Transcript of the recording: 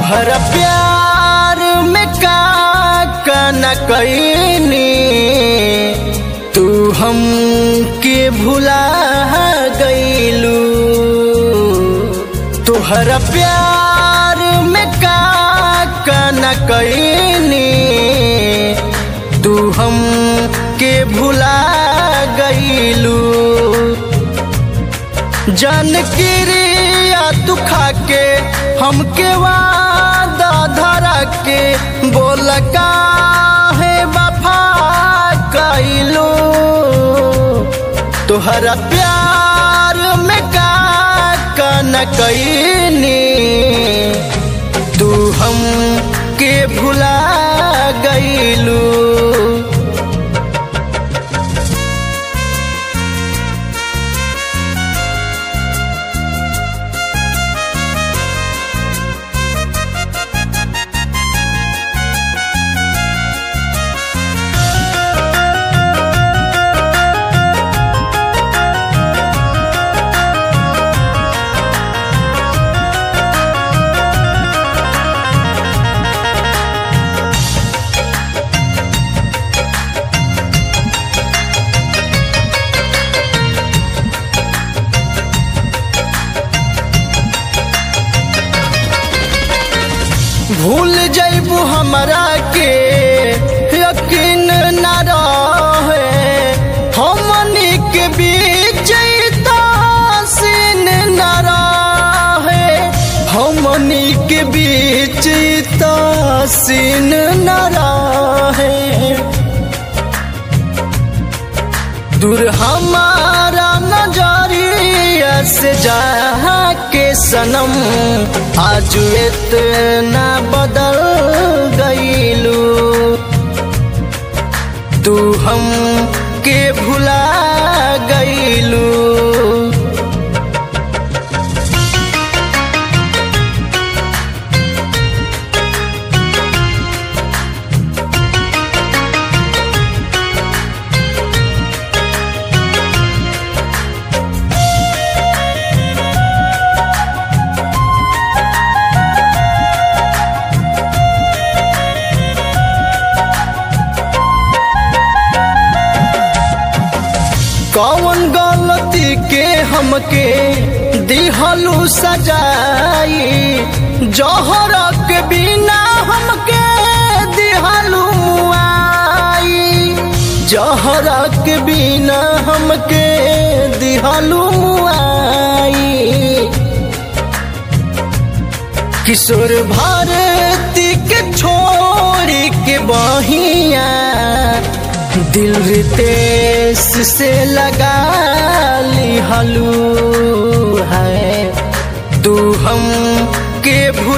तुहरा प्यार में का का न कैनी तू हम के भुला गईलू तुहरा प्यार में का का न कैनी तू हम के भुला गईलू जन क्रिया तू खा के हमके वादा धरा के बोल काहे वफा कैलू तुहरा प्यार में का का न कैनी तू हम के भुला गईलू भूल जैबू हमरा के यकीन न रहे हमनी के बीच सीन न रहे हमनी के बीच सीन न रहे दूर हमारा नजरिया से जा के सनम आज इतना बदल गईलू तू हम के भुला गईलू कौन गलती के हमके दिहलू सजाई जौहर के बिना हमके दिहलू मुआई जौहर के बिना हमके दिहलू मुआई किशोर भारती के छोड़ी के बहिया दिल रितेश से लगा ली हलू है तू हम के भू